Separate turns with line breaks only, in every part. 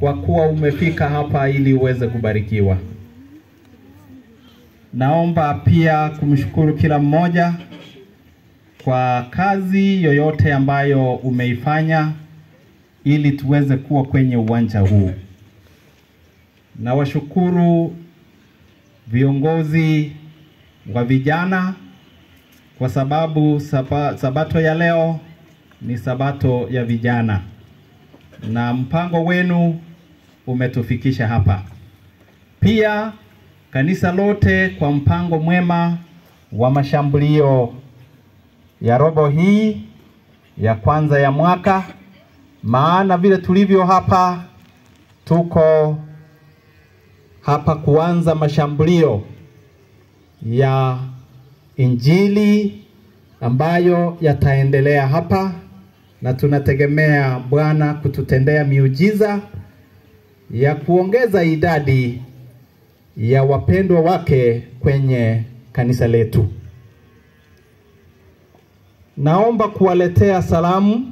kwa kuwa umefika hapa ili uweze kubarikiwa. Naomba pia kumshukuru kila mmoja kwa kazi yoyote ambayo umeifanya ili tuweze kuwa kwenye uwanja huu. Nawashukuru viongozi wa vijana kwa sababu saba, sabato ya leo ni sabato ya vijana na mpango wenu umetufikisha hapa. Pia kanisa lote kwa mpango mwema wa mashambulio ya robo hii ya kwanza ya mwaka, maana vile tulivyo hapa, tuko hapa kuanza mashambulio ya Injili ambayo yataendelea hapa, na tunategemea Bwana kututendea miujiza ya kuongeza idadi ya wapendwa wake kwenye kanisa letu. Naomba kuwaletea salamu.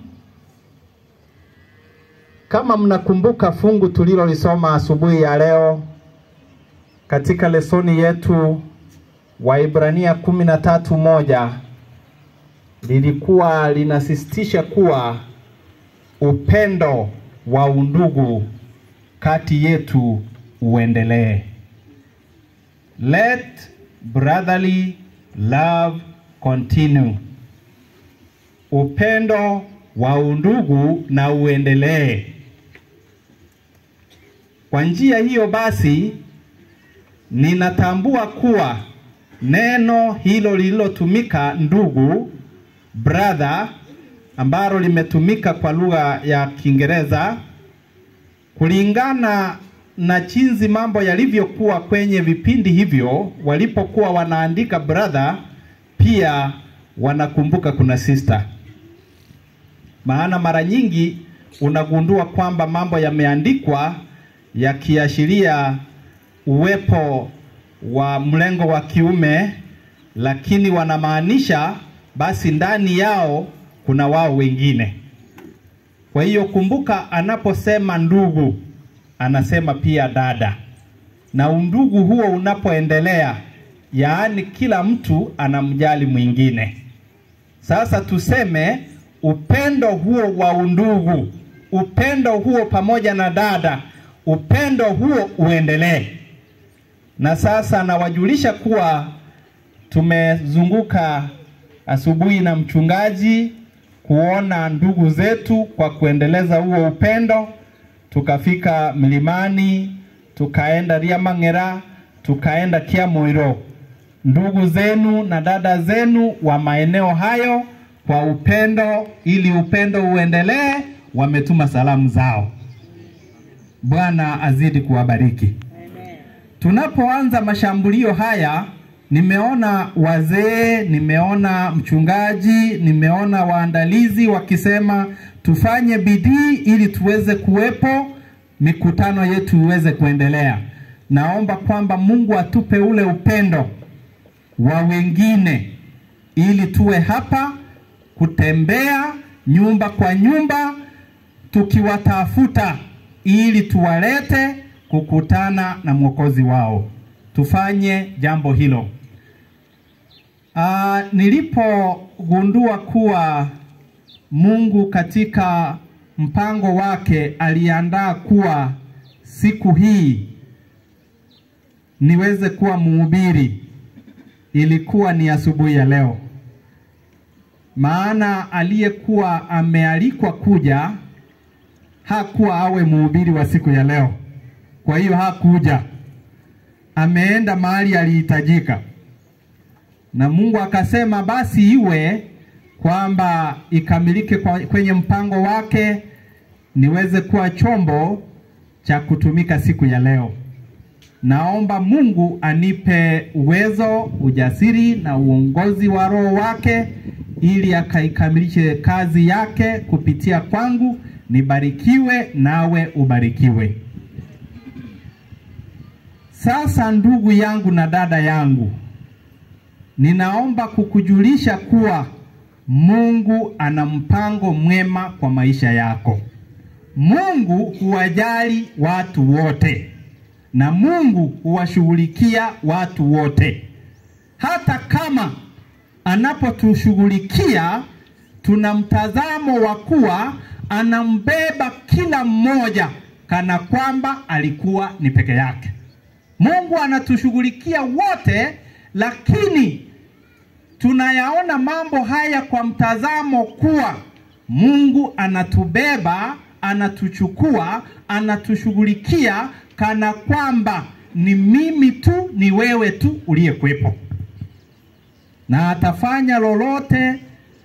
Kama mnakumbuka fungu tulilolisoma asubuhi ya leo katika lesoni yetu Waibrania kumi na tatu moja lilikuwa linasisitiza kuwa upendo wa undugu kati yetu uendelee. Let brotherly love continue. Upendo wa undugu na uendelee. Kwa njia hiyo basi, ninatambua kuwa neno hilo lililotumika ndugu, brother, ambalo limetumika kwa lugha ya Kiingereza kulingana na jinsi mambo yalivyokuwa kwenye vipindi hivyo, walipokuwa wanaandika brother, pia wanakumbuka kuna sister. Maana mara nyingi unagundua kwamba mambo yameandikwa yakiashiria uwepo wa mlengo wa kiume, lakini wanamaanisha basi ndani yao kuna wao wengine. Kwa hiyo kumbuka, anaposema ndugu anasema pia dada, na undugu huo unapoendelea, yaani kila mtu anamjali mwingine. Sasa tuseme upendo huo wa undugu, upendo huo pamoja na dada, upendo huo uendelee. Na sasa nawajulisha kuwa tumezunguka asubuhi na mchungaji kuona ndugu zetu kwa kuendeleza huo upendo. Tukafika milimani, tukaenda Riamang'era, tukaenda Kiamoiro. Ndugu zenu na dada zenu wa maeneo hayo kwa upendo, ili upendo uendelee, wametuma salamu zao. Bwana azidi kuwabariki. Tunapoanza mashambulio haya, nimeona wazee, nimeona mchungaji, nimeona waandalizi wakisema tufanye bidii ili tuweze kuwepo, mikutano yetu iweze kuendelea. Naomba kwamba Mungu atupe ule upendo wa wengine, ili tuwe hapa kutembea nyumba kwa nyumba, tukiwatafuta ili tuwalete kukutana na mwokozi wao. Tufanye jambo hilo. Uh, nilipogundua kuwa Mungu katika mpango wake aliandaa kuwa siku hii niweze kuwa mhubiri, ilikuwa ni asubuhi ya leo, maana aliyekuwa amealikwa kuja hakuwa awe mhubiri wa siku ya leo. Kwa hiyo hakuja, ameenda mahali alihitajika, na Mungu akasema basi iwe kwamba ikamilike kwa, kwenye mpango wake niweze kuwa chombo cha kutumika siku ya leo. Naomba Mungu anipe uwezo, ujasiri na uongozi wa Roho wake ili akaikamilishe kazi yake kupitia kwangu. Nibarikiwe nawe ubarikiwe. Sasa ndugu yangu na dada yangu, ninaomba kukujulisha kuwa Mungu ana mpango mwema kwa maisha yako. Mungu huwajali watu wote na Mungu huwashughulikia watu wote. Hata kama anapotushughulikia, tuna mtazamo wa kuwa anambeba kila mmoja kana kwamba alikuwa ni peke yake. Mungu anatushughulikia wote, lakini tunayaona mambo haya kwa mtazamo kuwa Mungu anatubeba, anatuchukua, anatushughulikia kana kwamba ni mimi tu, ni wewe tu uliyekuwepo, na atafanya lolote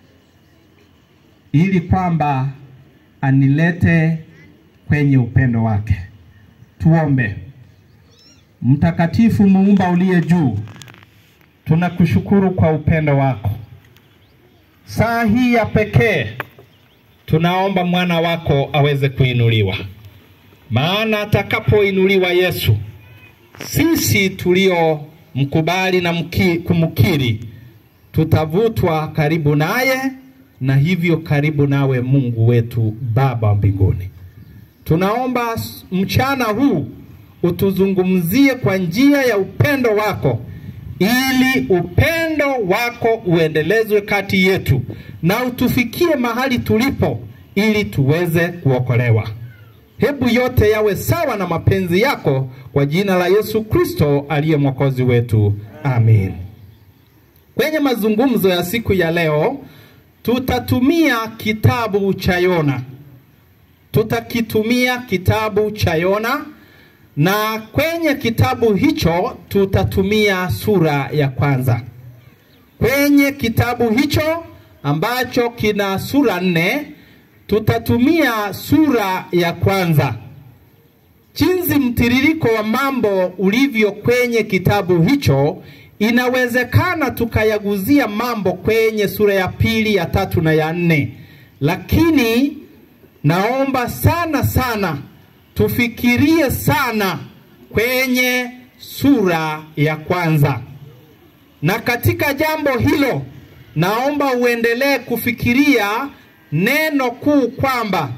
ili kwamba anilete kwenye upendo wake. Tuombe. Mtakatifu, muumba uliye juu, tunakushukuru kwa upendo wako. Saa hii ya pekee tunaomba mwana wako aweze kuinuliwa, maana atakapoinuliwa Yesu, sisi tuliomkubali na mki, kumkiri tutavutwa karibu naye na hivyo karibu nawe Mungu wetu Baba wa mbinguni. Tunaomba mchana huu utuzungumzie kwa njia ya upendo wako, ili upendo wako uendelezwe kati yetu na utufikie mahali tulipo, ili tuweze kuokolewa. Hebu yote yawe sawa na mapenzi yako, kwa jina la Yesu Kristo aliye mwokozi wetu, amin. Kwenye mazungumzo ya siku ya leo tutatumia kitabu cha Yona, tutakitumia kitabu cha Yona na kwenye kitabu hicho tutatumia sura ya kwanza. Kwenye kitabu hicho ambacho kina sura nne tutatumia sura ya kwanza. Jinsi mtiririko wa mambo ulivyo kwenye kitabu hicho, inawezekana tukayaguzia mambo kwenye sura ya pili, ya tatu na ya nne, lakini naomba sana sana tufikirie sana kwenye sura ya kwanza, na katika jambo hilo naomba uendelee kufikiria neno kuu kwamba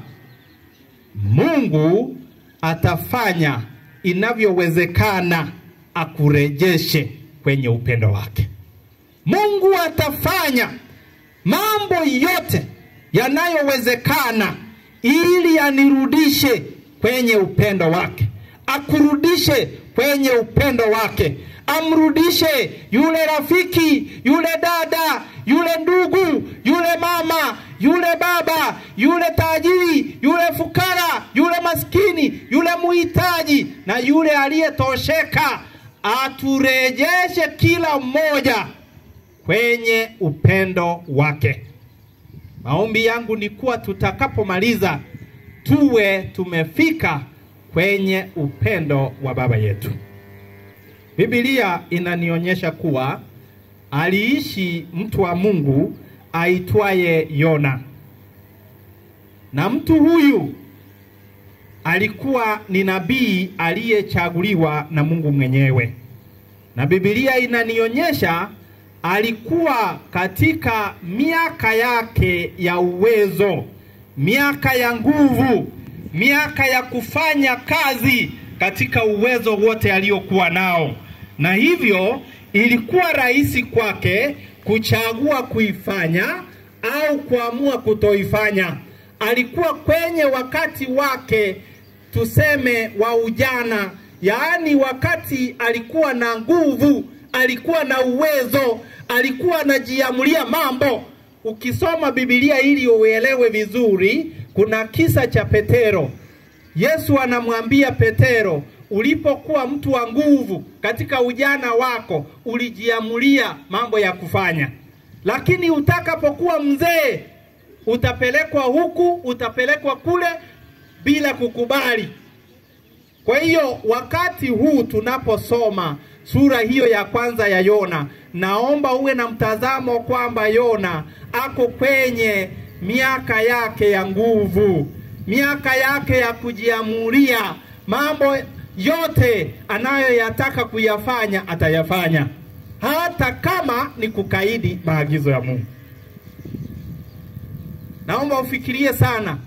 Mungu atafanya inavyowezekana akurejeshe kwenye upendo wake. Mungu atafanya mambo yote yanayowezekana ili anirudishe kwenye upendo wake, akurudishe kwenye upendo wake, amrudishe yule rafiki, yule dada, yule ndugu, yule mama, yule baba, yule tajiri, yule fukara, yule maskini, yule muhitaji na yule aliyetosheka, aturejeshe kila mmoja kwenye upendo wake. Maombi yangu ni kuwa tutakapomaliza tuwe tumefika kwenye upendo wa baba yetu. Biblia inanionyesha kuwa aliishi mtu wa Mungu aitwaye Yona, na mtu huyu alikuwa ni nabii aliyechaguliwa na Mungu mwenyewe, na Biblia inanionyesha alikuwa katika miaka yake ya uwezo, miaka ya nguvu, miaka ya kufanya kazi katika uwezo wote aliokuwa nao, na hivyo ilikuwa rahisi kwake kuchagua kuifanya au kuamua kutoifanya. Alikuwa kwenye wakati wake tuseme wa ujana, yaani wakati alikuwa na nguvu, alikuwa na uwezo, alikuwa anajiamulia mambo. Ukisoma Biblia ili uelewe vizuri, kuna kisa cha Petero. Yesu anamwambia Petero, ulipokuwa mtu wa nguvu katika ujana wako ulijiamulia mambo ya kufanya, lakini utakapokuwa mzee utapelekwa huku, utapelekwa kule bila kukubali. Kwa hiyo wakati huu tunaposoma sura hiyo ya kwanza ya Yona, naomba uwe na mtazamo kwamba Yona ako kwenye miaka yake ya nguvu, miaka yake ya kujiamulia mambo yote anayoyataka kuyafanya atayafanya, hata kama ni kukaidi maagizo ya Mungu. Naomba ufikirie sana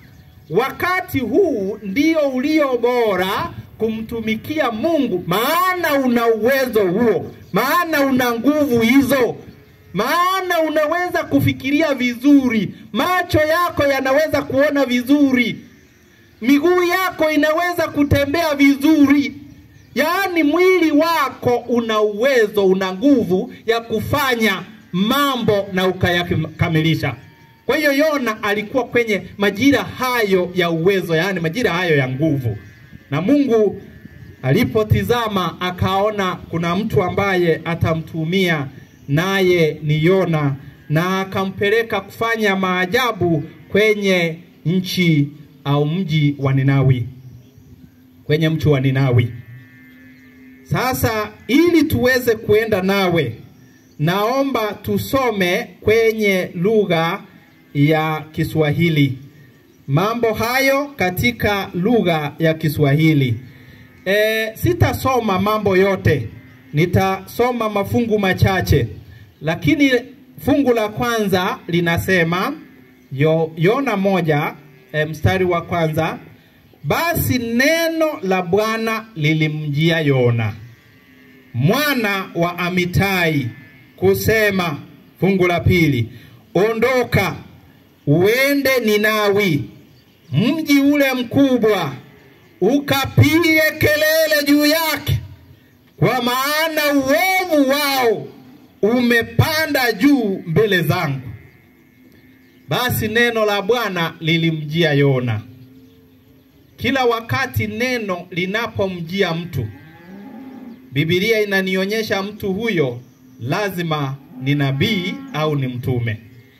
wakati huu ndio ulio bora kumtumikia Mungu, maana una uwezo huo, maana una nguvu hizo, maana unaweza kufikiria vizuri, macho yako yanaweza kuona vizuri, miguu yako inaweza kutembea vizuri, yaani mwili wako una uwezo, una nguvu ya kufanya mambo na ukayakamilisha. Kwa hiyo Yona alikuwa kwenye majira hayo ya uwezo, yaani majira hayo ya nguvu, na Mungu alipotizama akaona kuna mtu ambaye atamtumia, naye ni Yona, na akampeleka kufanya maajabu kwenye nchi au mji wa Ninawi, kwenye mji wa Ninawi. Sasa ili tuweze kuenda nawe, naomba tusome kwenye lugha ya Kiswahili mambo hayo katika lugha ya Kiswahili. E, sitasoma mambo yote, nitasoma mafungu machache, lakini fungu la kwanza linasema yo, Yona moja e, mstari wa kwanza basi neno la Bwana lilimjia Yona mwana wa Amitai kusema, fungu la pili, ondoka uende Ninawi, mji ule mkubwa, ukapige kelele juu yake, kwa maana uovu wao umepanda juu mbele zangu. Basi neno la Bwana lilimjia Yona. Kila wakati neno linapomjia mtu, Biblia inanionyesha mtu huyo lazima ni nabii au ni mtume,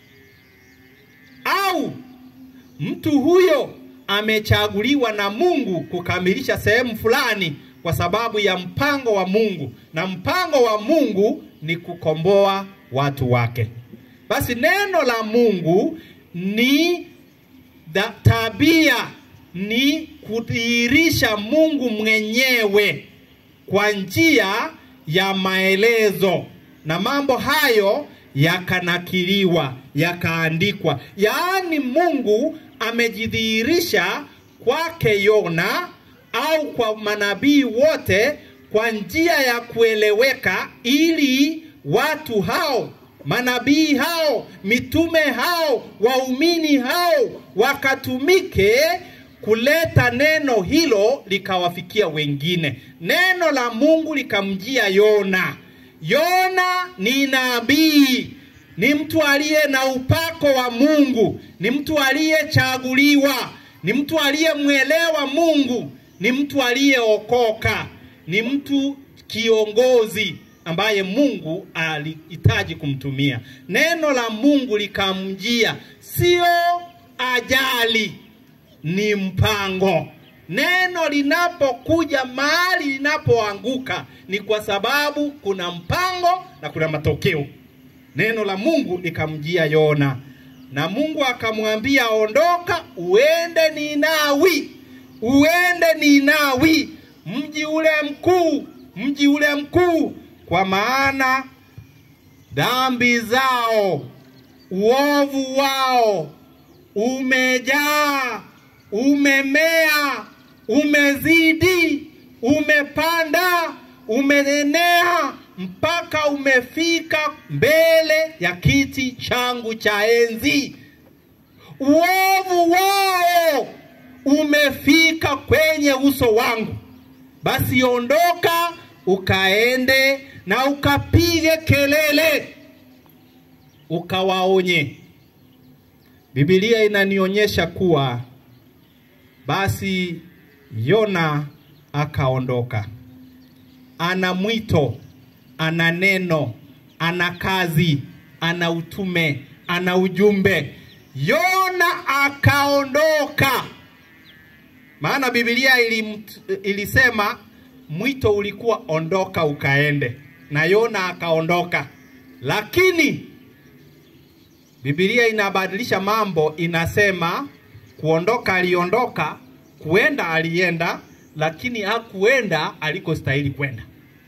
au mtu huyo amechaguliwa na Mungu kukamilisha sehemu fulani kwa sababu ya mpango wa Mungu, na mpango wa Mungu ni kukomboa watu wake. Basi neno la Mungu ni da, tabia ni kudhihirisha Mungu mwenyewe kwa njia ya maelezo, na mambo hayo yakanakiliwa, yakaandikwa. Yaani Mungu amejidhihirisha kwake Yona au kwa manabii wote kwa njia ya kueleweka, ili watu hao manabii hao mitume hao waumini hao wakatumike kuleta neno hilo likawafikia wengine. Neno la Mungu likamjia Yona. Yona ni nabii, ni mtu aliye na upako wa Mungu, ni mtu aliyechaguliwa, ni mtu aliyemwelewa Mungu, ni mtu aliyeokoka, ni mtu kiongozi ambaye Mungu alihitaji kumtumia. Neno la Mungu likamjia, sio ajali, ni mpango. Neno linapokuja mahali linapoanguka ni kwa sababu kuna mpango na kuna matokeo. Neno la Mungu likamjia Yona, na Mungu akamwambia, ondoka uende Ninawi, uende Ninawi, mji ule mkuu, mji ule mkuu, kwa maana dhambi zao, uovu wao umejaa, umemea, umezidi, umepanda, umeenea mpaka umefika mbele ya kiti changu cha enzi. Uovu wao umefika kwenye uso wangu. Basi ondoka ukaende na ukapige kelele, ukawaonye. Biblia inanionyesha kuwa basi Yona akaondoka. Ana mwito, ana neno, ana kazi, ana utume, ana ujumbe. Yona akaondoka, maana Biblia ilim, ilisema mwito ulikuwa ondoka ukaende, na Yona akaondoka, lakini Biblia inabadilisha mambo, inasema kuondoka aliondoka, kuenda alienda, lakini hakuenda alikostahili kwenda.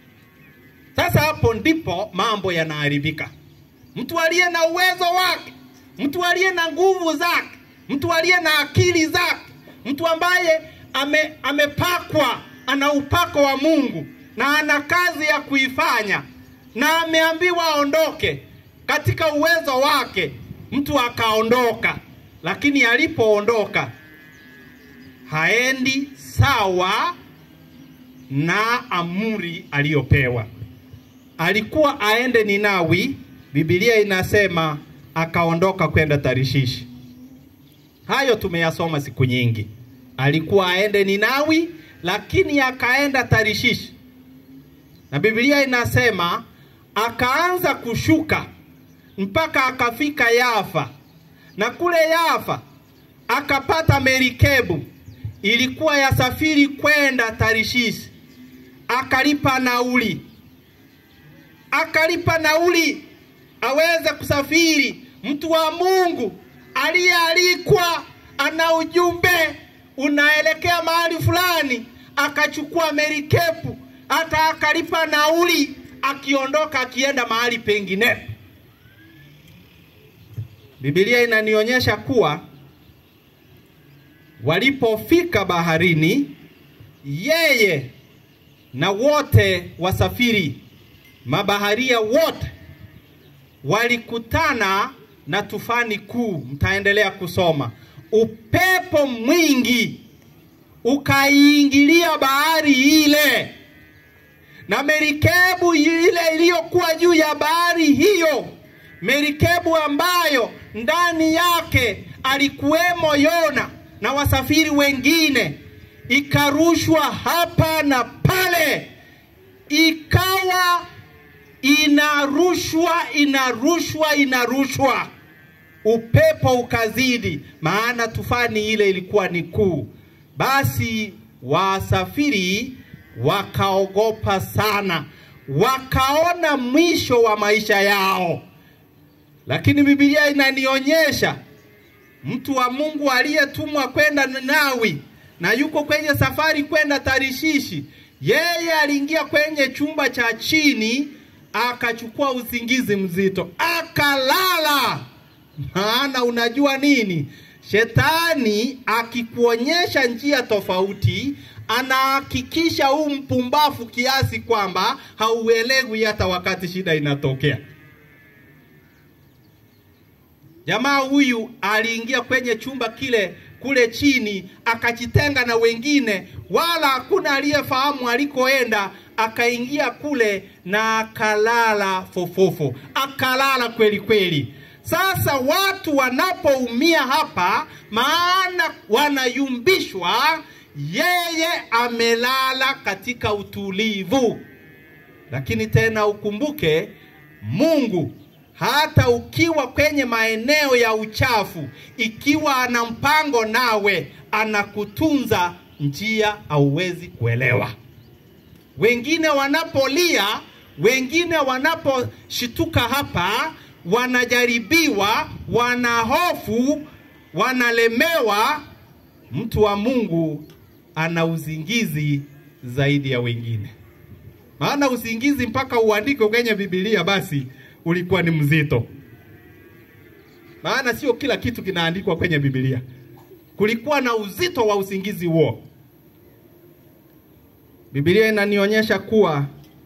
Sasa hapo ndipo mambo yanaharibika. Mtu aliye na uwezo wake, mtu aliye na nguvu zake, mtu aliye na akili zake, mtu ambaye ame, amepakwa ana upako wa Mungu na ana kazi ya kuifanya na ameambiwa aondoke katika uwezo wake, mtu akaondoka, lakini alipoondoka haendi sawa na amri aliyopewa. Alikuwa aende Ninawi, Biblia inasema akaondoka kwenda Tarishishi. Hayo tumeyasoma siku nyingi. Alikuwa aende Ninawi, lakini akaenda Tarishishi, na Biblia inasema akaanza kushuka mpaka akafika Yafa, na kule Yafa akapata merikebu ilikuwa ya safiri kwenda Tarishishi, akalipa nauli, akalipa nauli aweze kusafiri. Mtu wa Mungu aliyealikwa ana ujumbe unaelekea mahali fulani, akachukua merikebu, hata akalipa nauli, akiondoka akienda mahali pengine. Biblia inanionyesha kuwa walipofika baharini, yeye na wote wasafiri mabaharia wote walikutana na tufani kuu. Mtaendelea kusoma. Upepo mwingi ukaiingilia bahari ile, na merikebu ile iliyokuwa juu ya bahari hiyo, merikebu ambayo ndani yake alikuwemo Yona na wasafiri wengine, ikarushwa hapa na pale, ikawa inarushwa inarushwa inarushwa, upepo ukazidi, maana tufani ile ilikuwa ni kuu. Basi wasafiri wakaogopa sana, wakaona mwisho wa maisha yao. Lakini Biblia inanionyesha mtu wa Mungu aliyetumwa kwenda Ninawi na yuko kwenye safari kwenda Tarishishi, yeye aliingia kwenye chumba cha chini akachukua usingizi mzito akalala. Maana unajua nini, shetani akikuonyesha njia tofauti, anahakikisha huu mpumbafu kiasi kwamba hauelewi hata wakati shida inatokea. Jamaa huyu aliingia kwenye chumba kile kule chini, akajitenga na wengine, wala hakuna aliyefahamu alikoenda. Akaingia kule na akalala fofofo, akalala kweli kweli. Sasa watu wanapoumia hapa, maana wanayumbishwa, yeye amelala katika utulivu. Lakini tena ukumbuke Mungu hata ukiwa kwenye maeneo ya uchafu, ikiwa ana mpango nawe, anakutunza njia hauwezi kuelewa. Wengine wanapolia, wengine wanaposhituka hapa, wanajaribiwa, wanahofu, wanalemewa. Mtu wa Mungu ana uzingizi zaidi ya wengine, maana usingizi mpaka uandike kwenye Biblia basi ulikuwa ni mzito, maana sio kila kitu kinaandikwa kwenye Biblia. Kulikuwa na uzito wa usingizi huo. Biblia inanionyesha kuwa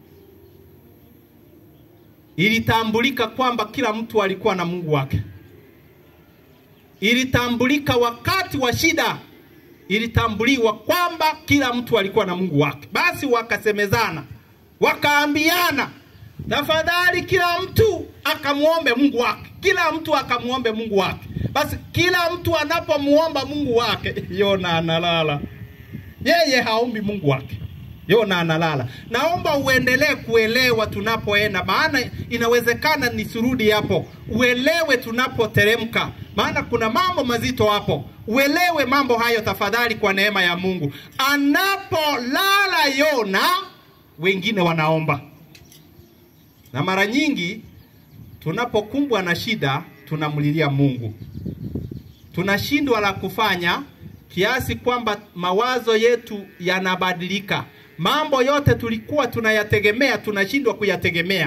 ilitambulika kwamba kila mtu alikuwa na Mungu wake. Ilitambulika wakati wa shida, ilitambuliwa kwamba kila mtu alikuwa na Mungu wake. Basi wakasemezana, wakaambiana Tafadhali kila mtu akamwombe Mungu wake, kila mtu akamwombe Mungu wake. Basi kila mtu anapomuomba Mungu wake, Yona analala, yeye haombi Mungu wake, Yona analala. Naomba uendelee kuelewa tunapoenda, maana inawezekana nisirudi hapo. Uelewe tunapoteremka, maana kuna mambo mazito hapo. Uelewe mambo hayo tafadhali, kwa neema ya Mungu. Anapolala Yona, wengine wanaomba na mara nyingi tunapokumbwa na shida tunamlilia Mungu, tunashindwa la kufanya kiasi kwamba mawazo yetu yanabadilika. Mambo yote tulikuwa tunayategemea tunashindwa kuyategemea,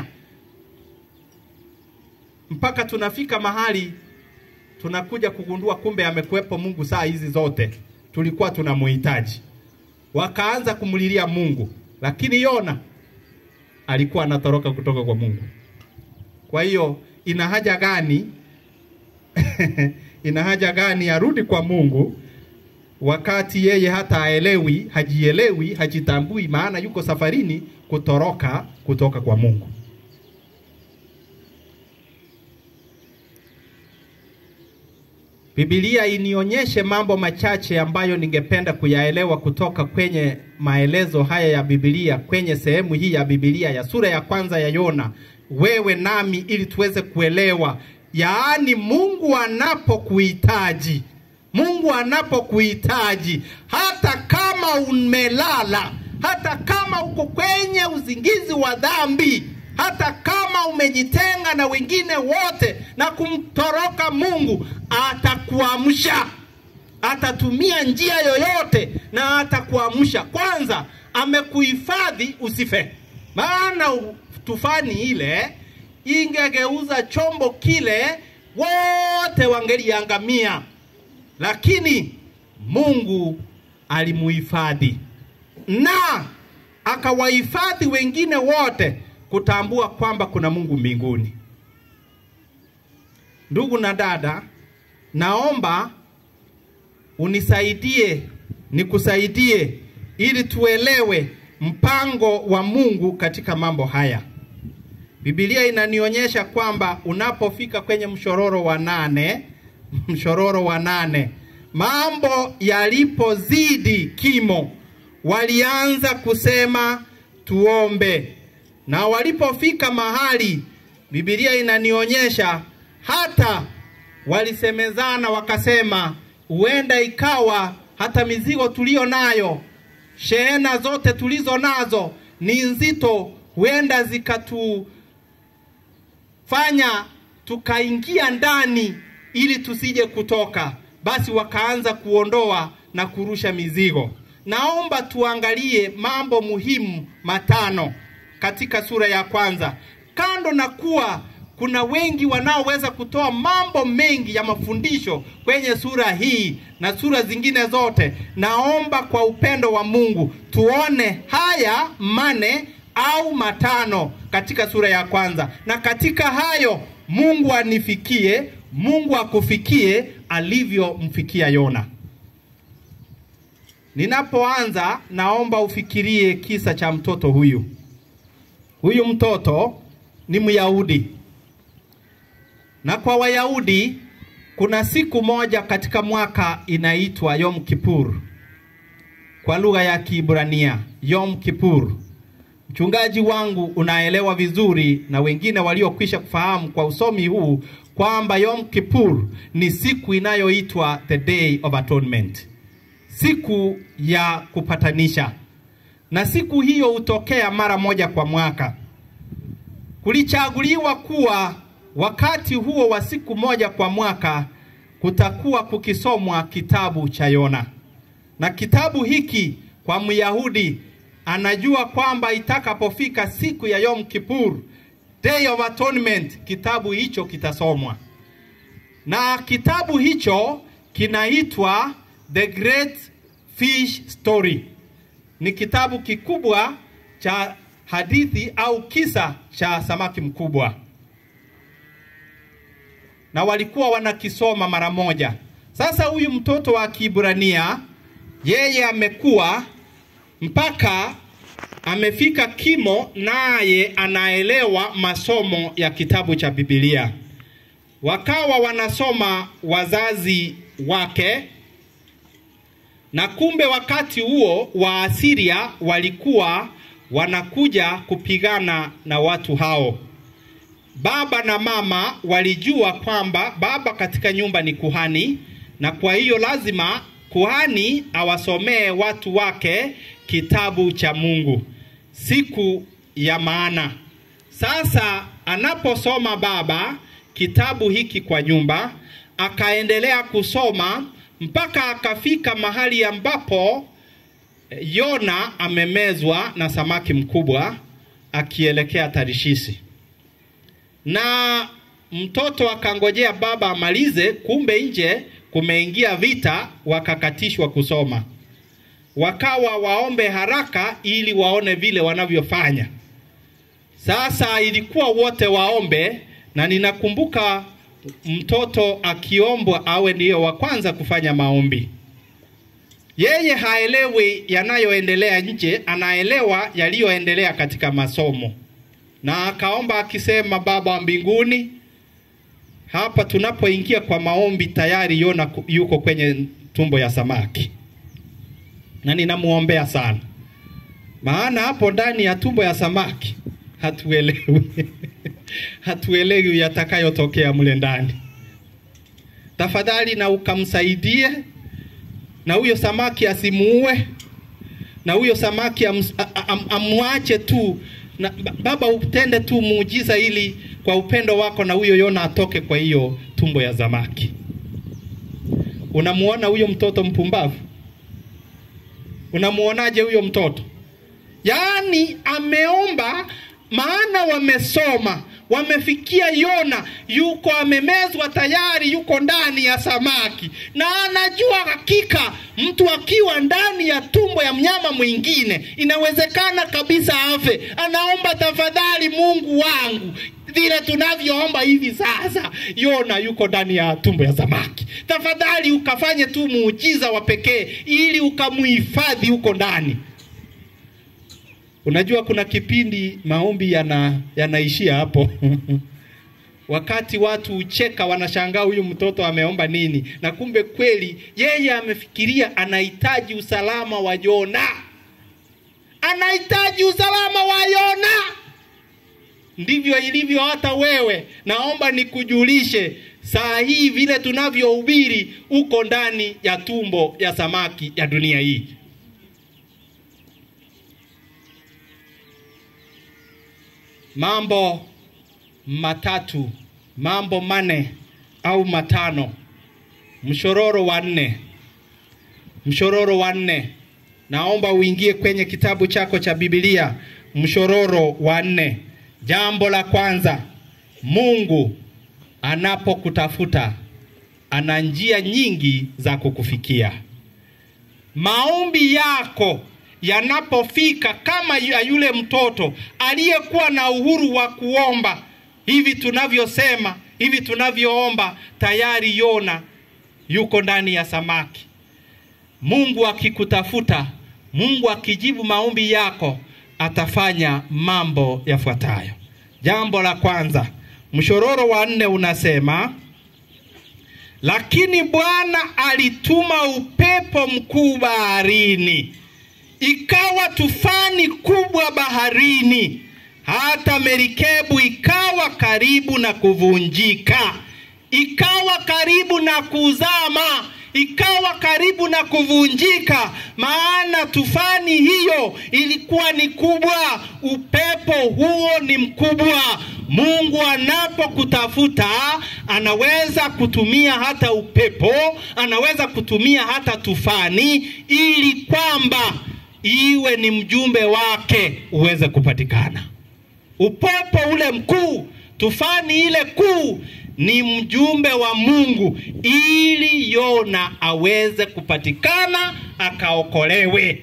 mpaka tunafika mahali tunakuja kugundua kumbe amekuwepo Mungu saa hizi zote. tulikuwa tunamuhitaji. Wakaanza kumlilia Mungu, lakini Yona alikuwa anatoroka kutoka kwa Mungu. Kwa hiyo ina haja gani ina haja gani arudi kwa Mungu wakati yeye hata haelewi, hajielewi, hajitambui, maana yuko safarini kutoroka kutoka kwa Mungu. Biblia inionyeshe mambo machache ambayo ningependa kuyaelewa kutoka kwenye maelezo haya ya Biblia kwenye sehemu hii ya Biblia ya sura ya kwanza ya Yona, wewe nami, ili tuweze kuelewa, yaani Mungu anapokuhitaji, Mungu anapokuhitaji, hata kama umelala, hata kama uko kwenye uzingizi wa dhambi, hata kama umejitenga na wengine wote na kumtoroka Mungu, atakuamsha. Atatumia njia yoyote na atakuamsha. Kwanza amekuhifadhi usife, maana tufani ile ingegeuza chombo kile, wote wangeliangamia, lakini Mungu alimuhifadhi na akawahifadhi wengine wote kutambua kwamba kuna Mungu mbinguni. Ndugu na dada, naomba unisaidie, nikusaidie ili tuelewe mpango wa Mungu katika mambo haya. Biblia inanionyesha kwamba unapofika kwenye mshororo wa nane, mshororo wa nane, mambo yalipozidi kimo, walianza kusema tuombe na walipofika mahali, Biblia inanionyesha hata walisemezana wakasema, huenda ikawa hata mizigo tuliyo nayo, shehena zote tulizo nazo ni nzito, huenda zikatufanya tukaingia ndani ili tusije kutoka. Basi wakaanza kuondoa na kurusha mizigo. Naomba tuangalie mambo muhimu matano katika sura ya kwanza. Kando na kuwa kuna wengi wanaoweza kutoa mambo mengi ya mafundisho kwenye sura hii na sura zingine zote, naomba kwa upendo wa Mungu tuone haya mane au matano katika sura ya kwanza, na katika hayo Mungu anifikie, Mungu akufikie alivyomfikia Yona. Ninapoanza, naomba ufikirie kisa cha mtoto huyu. Huyu mtoto ni Myahudi, na kwa Wayahudi kuna siku moja katika mwaka inaitwa Yom Kippur, kwa lugha ya Kiebrania Yom Kippur. Mchungaji wangu unaelewa vizuri, na wengine waliokwisha kufahamu kwa usomi huu kwamba Yom Kippur ni siku inayoitwa the Day of Atonement, siku ya kupatanisha na siku hiyo hutokea mara moja kwa mwaka. Kulichaguliwa kuwa wakati huo wa siku moja kwa mwaka kutakuwa kukisomwa kitabu cha Yona, na kitabu hiki kwa Myahudi anajua kwamba itakapofika siku ya Yom Kippur, Day of Atonement, kitabu hicho kitasomwa, na kitabu hicho kinaitwa The Great Fish Story ni kitabu kikubwa cha hadithi au kisa cha samaki mkubwa, na walikuwa wanakisoma mara moja. Sasa huyu mtoto wa Kiebrania yeye amekuwa mpaka amefika kimo, naye anaelewa masomo ya kitabu cha Biblia. Wakawa wanasoma wazazi wake na kumbe wakati huo Waasiria walikuwa wanakuja kupigana na watu hao. Baba na mama walijua kwamba baba katika nyumba ni kuhani, na kwa hiyo lazima kuhani awasomee watu wake kitabu cha Mungu siku ya maana. Sasa anaposoma baba kitabu hiki kwa nyumba, akaendelea kusoma mpaka akafika mahali ambapo Yona amemezwa na samaki mkubwa akielekea Tarishishi, na mtoto akangojea baba amalize. Kumbe nje kumeingia vita, wakakatishwa kusoma, wakawa waombe haraka ili waone vile wanavyofanya. Sasa ilikuwa wote waombe, na ninakumbuka mtoto akiombwa awe ndiyo wa kwanza kufanya maombi. Yeye haelewi yanayoendelea nje, anaelewa yaliyoendelea katika masomo, na akaomba akisema, Baba wa mbinguni, hapa tunapoingia kwa maombi tayari Yona ku- yuko kwenye tumbo ya samaki, na ninamuombea sana, maana hapo ndani ya tumbo ya samaki hatuelewi hatuelewi yatakayotokea mle ndani. Tafadhali na ukamsaidie, na huyo samaki asimuue, na huyo samaki am, am, amwache tu na, ba- Baba utende tu muujiza ili kwa upendo wako na huyo Yona atoke kwa hiyo tumbo ya samaki. Unamuona huyo mtoto mpumbavu? Unamuonaje huyo mtoto? Yaani ameomba, maana wamesoma, wamefikia Yona yuko amemezwa tayari, yuko ndani ya samaki, na anajua hakika mtu akiwa ndani ya tumbo ya mnyama mwingine inawezekana kabisa afe. Anaomba, tafadhali Mungu wangu, vile tunavyoomba hivi sasa, Yona yuko ndani ya tumbo ya samaki, tafadhali ukafanye tu muujiza wa pekee ili ukamuhifadhi huko ndani. Unajua kuna kipindi maombi yana yanaishia hapo. Wakati watu hucheka, wanashangaa huyu mtoto ameomba nini, na kumbe kweli yeye amefikiria anahitaji usalama wa Yona, anahitaji usalama wa Yona. Ndivyo ilivyo hata wewe. Naomba nikujulishe saa hii, vile tunavyohubiri, uko ndani ya tumbo ya samaki ya dunia hii. mambo matatu, mambo mane au matano, mshororo wa nne, mshororo wa nne. Naomba uingie kwenye kitabu chako cha Biblia, mshororo wa nne. Jambo la kwanza, Mungu anapokutafuta ana njia nyingi za kukufikia. Maombi yako yanapofika kama ya yule mtoto aliyekuwa na uhuru wa kuomba, hivi tunavyosema, hivi tunavyoomba, tayari Yona yuko ndani ya samaki. Mungu akikutafuta, Mungu akijibu maombi yako, atafanya mambo yafuatayo. Jambo la kwanza, mshororo wa nne unasema lakini Bwana alituma upepo mkuu baharini, ikawa tufani kubwa baharini, hata merikebu ikawa karibu na kuvunjika, ikawa karibu na kuzama, ikawa karibu na kuvunjika, maana tufani hiyo ilikuwa ni kubwa, upepo huo ni mkubwa. Mungu anapokutafuta anaweza kutumia hata upepo, anaweza kutumia hata tufani, ili kwamba iwe ni mjumbe wake uweze kupatikana. Upepo ule mkuu, tufani ile kuu ni mjumbe wa Mungu ili Yona aweze kupatikana akaokolewe.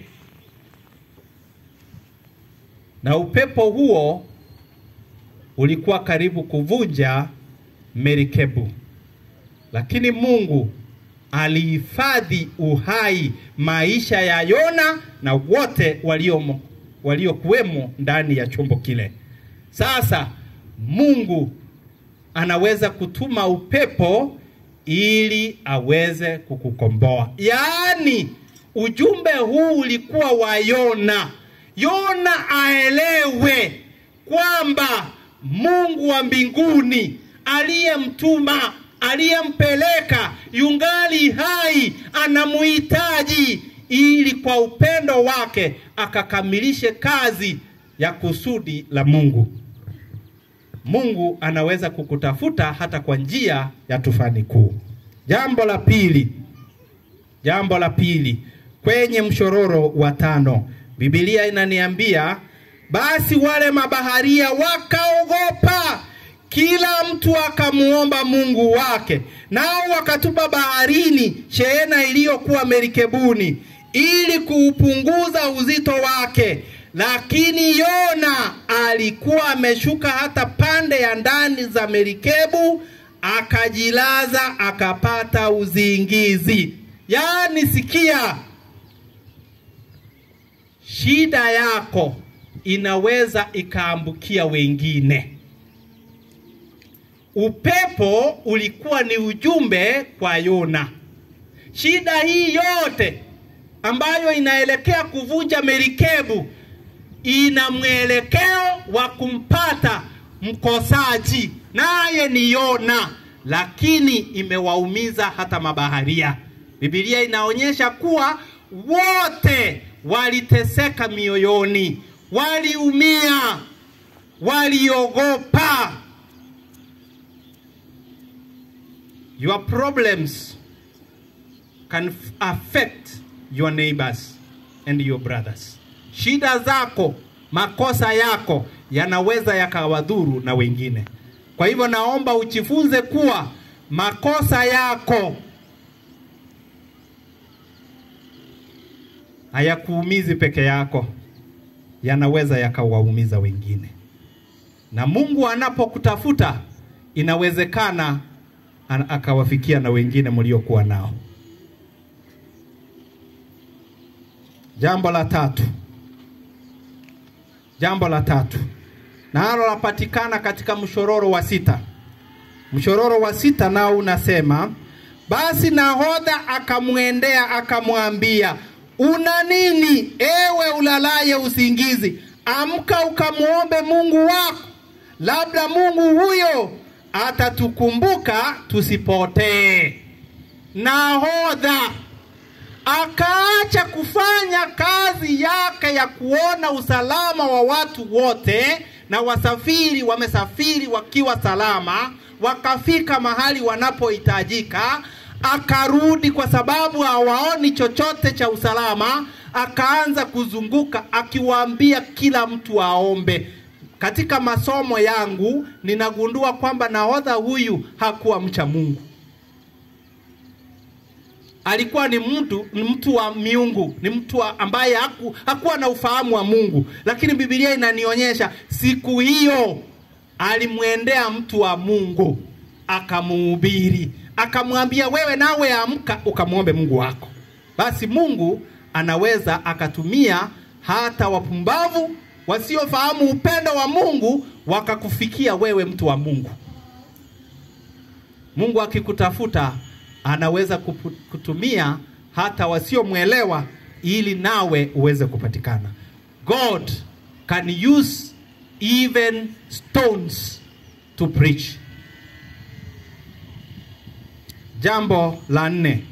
Na upepo huo ulikuwa karibu kuvunja merikebu, lakini Mungu alihifadhi uhai maisha ya Yona na wote waliomo waliokuwemo ndani ya chombo kile. Sasa Mungu anaweza kutuma upepo ili aweze kukukomboa. Yaani ujumbe huu ulikuwa wa Yona. Yona aelewe kwamba Mungu wa mbinguni aliyemtuma aliyempeleka yungali hai, anamuhitaji ili kwa upendo wake akakamilishe kazi ya kusudi la Mungu. Mungu anaweza kukutafuta hata kwa njia ya tufani kuu. Jambo la pili, jambo la pili kwenye mshororo wa tano, Biblia inaniambia basi wale mabaharia wakaogopa, kila mtu akamuomba Mungu wake, nao wakatupa baharini shehena iliyokuwa merikebuni ili kuupunguza uzito wake. Lakini Yona alikuwa ameshuka hata pande ya ndani za merikebu, akajilaza akapata uzingizi. Yaani, sikia, shida yako inaweza ikaambukia wengine. Upepo ulikuwa ni ujumbe kwa Yona. Shida hii yote ambayo inaelekea kuvunja merikebu ina mwelekeo wa kumpata mkosaji, naye ni Yona, lakini imewaumiza hata mabaharia. Biblia inaonyesha kuwa wote waliteseka mioyoni, waliumia, waliogopa. Your problems can f- affect your neighbors and your brothers. Shida zako, makosa yako yanaweza yakawadhuru na wengine. Kwa hivyo naomba ujifunze kuwa makosa yako hayakuumizi peke yako, yanaweza yakawaumiza wengine. Na Mungu anapokutafuta inawezekana an- akawafikia na wengine mliokuwa nao. Jambo la tatu, jambo la tatu nalo lapatikana katika mshororo wa sita. Mshororo wa sita nao unasema, basi nahodha akamwendea akamwambia, una nini ewe ulalaye usingizi? Amka ukamwombe Mungu wako, labda Mungu huyo atatukumbuka tusipotee. Nahodha akaacha kufanya kazi yake ya kuona usalama wa watu wote, na wasafiri wamesafiri wakiwa salama, wakafika mahali wanapohitajika, akarudi kwa sababu hawaoni chochote cha usalama, akaanza kuzunguka akiwaambia kila mtu aombe. Katika masomo yangu ninagundua kwamba nahodha huyu hakuwa mcha Mungu alikuwa ni mtu ni mtu wa miungu, ni mtu wa ambaye haku, hakuwa na ufahamu wa Mungu. Lakini Biblia inanionyesha siku hiyo alimwendea mtu wa Mungu akamuhubiri, akamwambia wewe nawe amka ukamwombe Mungu wako. Basi Mungu anaweza akatumia hata wapumbavu wasiofahamu upendo wa Mungu wakakufikia wewe, mtu wa Mungu. Mungu akikutafuta anaweza kupu- kutumia hata wasiomwelewa ili nawe uweze kupatikana. God can use even stones to preach. Jambo la nne,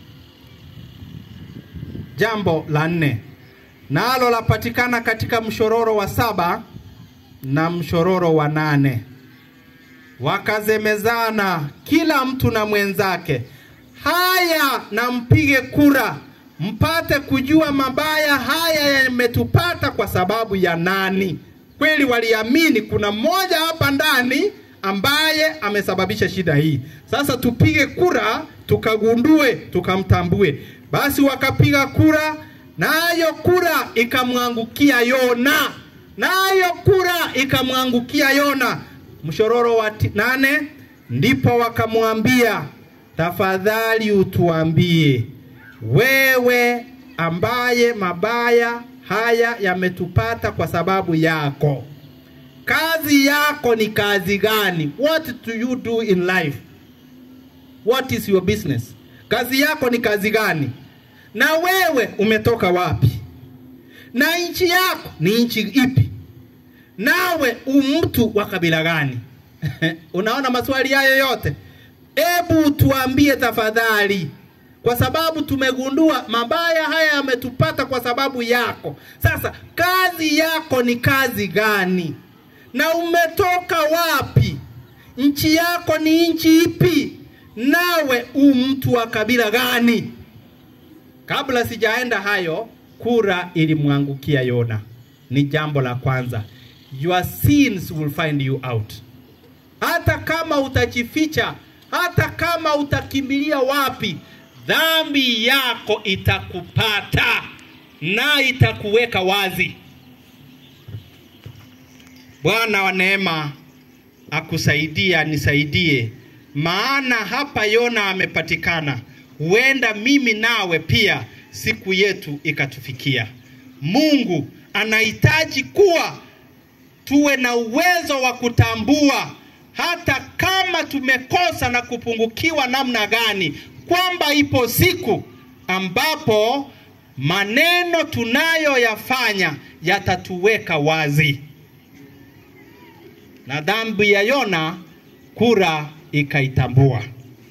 jambo la nne nalo lapatikana katika mshororo wa saba na mshororo wa nane wakazemezana kila mtu na mwenzake, haya na mpige kura mpate kujua mabaya haya yametupata kwa sababu ya nani. Kweli waliamini kuna mmoja hapa ndani ambaye amesababisha shida hii. Sasa tupige kura tukagundue, tukamtambue. Basi wakapiga kura, nayo kura ikamwangukia Yona, nayo kura ikamwangukia Yona. Mshororo wa ti- nane, ndipo wakamwambia, tafadhali utuambie wewe ambaye mabaya haya yametupata kwa sababu yako, kazi yako ni kazi gani? What do you do in life? What is your business? Kazi yako ni kazi gani? Na wewe umetoka wapi? Na nchi yako ni nchi ipi? Nawe umtu wa kabila gani? Unaona maswali hayo yote? Ebu tuambie tafadhali, kwa sababu tumegundua mabaya haya yametupata kwa sababu yako. Sasa kazi yako ni kazi gani? Na umetoka wapi? Nchi yako ni nchi ipi? Nawe u mtu wa kabila gani? Kabla sijaenda hayo, kura ilimwangukia Yona. Ni jambo la kwanza. Your sins will find you out. hata kama utajificha, hata kama utakimbilia wapi, dhambi yako itakupata na itakuweka wazi. Bwana wa neema akusaidia, nisaidie, maana hapa Yona amepatikana. Huenda mimi nawe pia siku yetu ikatufikia. Mungu anahitaji kuwa tuwe na uwezo wa kutambua hata kama tumekosa na kupungukiwa namna gani, kwamba ipo siku ambapo maneno tunayoyafanya yatatuweka wazi. Na dhambi ya Yona kura ikaitambua.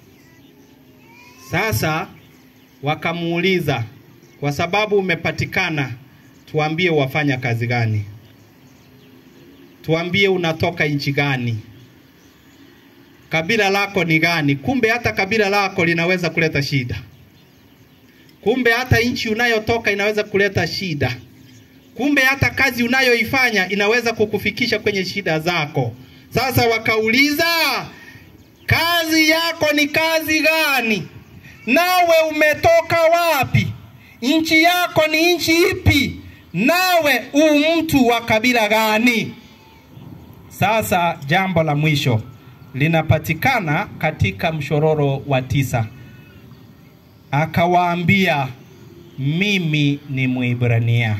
Sasa wakamuuliza, kwa sababu umepatikana, tuambie wafanya kazi gani? Tuambie unatoka nchi gani? Kabila lako ni gani? Kumbe hata kabila lako linaweza kuleta shida. Kumbe hata nchi unayotoka inaweza kuleta shida. Kumbe hata kazi unayoifanya inaweza kukufikisha kwenye shida zako. Sasa wakauliza, kazi yako ni kazi gani? Nawe umetoka wapi? Nchi yako ni nchi ipi? Nawe u mtu wa kabila gani? Sasa jambo la mwisho linapatikana katika mshororo wa tisa. Akawaambia, mimi ni Mwibrania,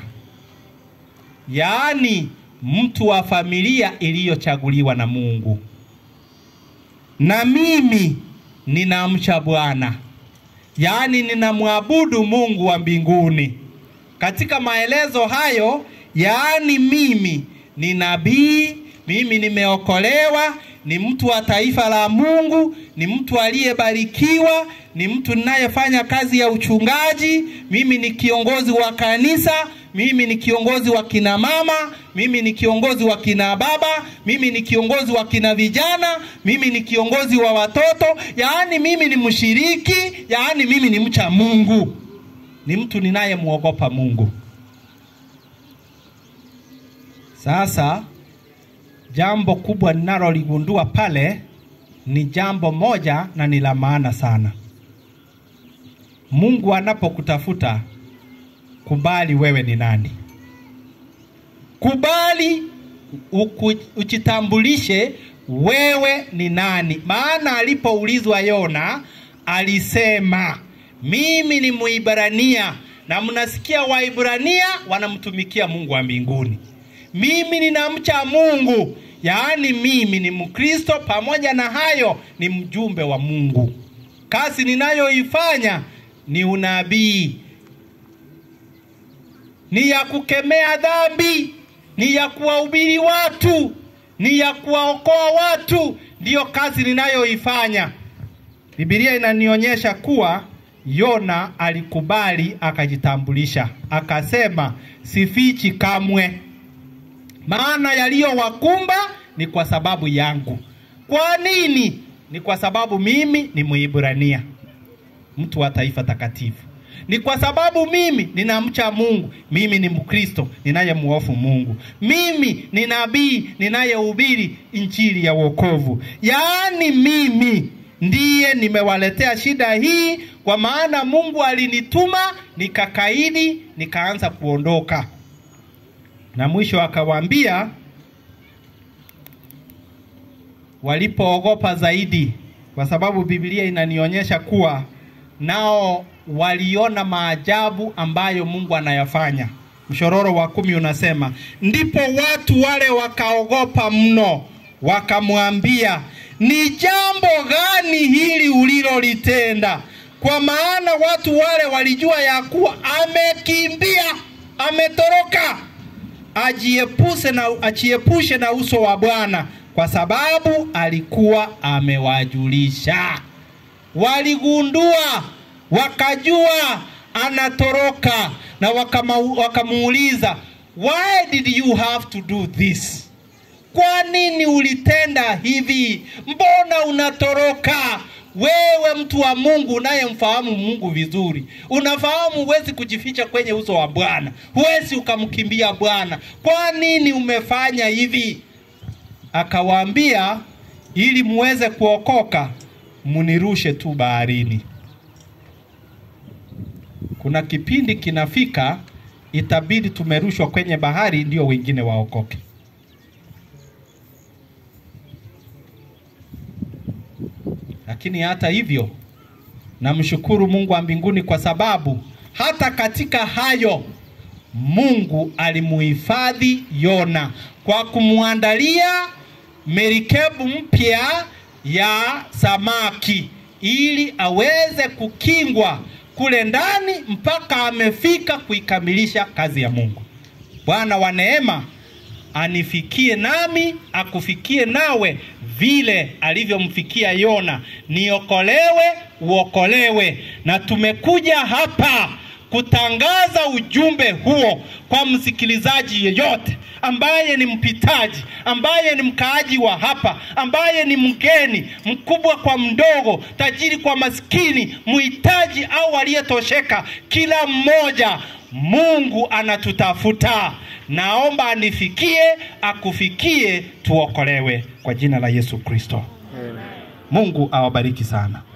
yaani mtu wa familia iliyochaguliwa na Mungu, na mimi ninamcha Bwana, yaani ninamwabudu Mungu wa mbinguni. Katika maelezo hayo, yaani mimi ni nabii, mimi nimeokolewa, ni mtu wa taifa la Mungu, ni mtu aliyebarikiwa, ni mtu ninayefanya kazi ya uchungaji, mimi ni kiongozi wa kanisa, mimi ni kiongozi wa kina mama, mimi ni kiongozi wa kina baba, mimi ni kiongozi wa kina vijana, mimi ni kiongozi wa watoto, yaani mimi ni mshiriki, yaani mimi ni mcha Mungu, ni mtu ninayemwogopa Mungu. Sasa jambo kubwa ninaloligundua pale ni jambo moja na ni la maana sana. Mungu anapokutafuta, kubali wewe ni nani. Kubali uku, ujitambulishe wewe ni nani. Maana alipoulizwa Yona alisema mimi ni Mwibrania, na mnasikia Waibrania wanamtumikia Mungu wa mbinguni. Mimi ninamcha Mungu, yaani mimi ni Mkristo, pamoja na hayo ni mjumbe wa Mungu. Kazi ninayoifanya ni unabii, ni ya kukemea dhambi, ni ya kuwahubiri watu, ni ya kuwaokoa watu, ndiyo kazi ninayoifanya. Biblia inanionyesha kuwa Yona alikubali akajitambulisha, akasema sifichi kamwe, maana yaliyowakumba ni kwa sababu yangu. Kwa nini? Ni kwa sababu mimi ni Mwibrania, mtu wa taifa takatifu. Ni kwa sababu mimi ninamcha Mungu, mimi ni Mkristo ninayemuofu Mungu, mimi ni nabii ninayehubiri injili ya wokovu. Yaani mimi ndiye nimewaletea shida hii, kwa maana Mungu alinituma nikakaidi, nikaanza kuondoka. Na mwisho akawaambia, walipoogopa zaidi, kwa sababu Biblia inanionyesha kuwa nao waliona maajabu ambayo Mungu anayafanya. Mshororo wa kumi unasema, ndipo watu wale wakaogopa mno, wakamwambia, ni jambo gani hili ulilolitenda? Kwa maana watu wale walijua ya kuwa amekimbia, ametoroka, ajiepushe na, ajiepushe na uso wa Bwana, kwa sababu alikuwa amewajulisha. Waligundua, wakajua anatoroka, na wakamuuliza, why did you have to do this? Kwa nini ulitenda hivi? Mbona unatoroka? Wewe mtu wa Mungu unayemfahamu Mungu vizuri, unafahamu huwezi kujificha kwenye uso wa Bwana, huwezi ukamkimbia Bwana. Kwa nini umefanya hivi? Akawaambia, ili muweze kuokoka, munirushe tu baharini. Kuna kipindi kinafika, itabidi tumerushwa kwenye bahari ndio wengine waokoke. Lakini hata hivyo, namshukuru Mungu wa mbinguni kwa sababu hata katika hayo Mungu alimuhifadhi Yona kwa kumwandalia merikebu mpya ya samaki ili aweze kukingwa kule ndani mpaka amefika kuikamilisha kazi ya Mungu. Bwana wa neema anifikie nami akufikie nawe vile alivyomfikia Yona, niokolewe uokolewe. Na tumekuja hapa kutangaza ujumbe huo kwa msikilizaji yeyote ambaye ni mpitaji, ambaye ni mkaaji wa hapa, ambaye ni mgeni, mkubwa kwa mdogo, tajiri kwa maskini, mhitaji au aliyetosheka, kila mmoja Mungu anatutafuta. Naomba anifikie, akufikie, tuokolewe kwa jina la Yesu Kristo. Mungu awabariki sana.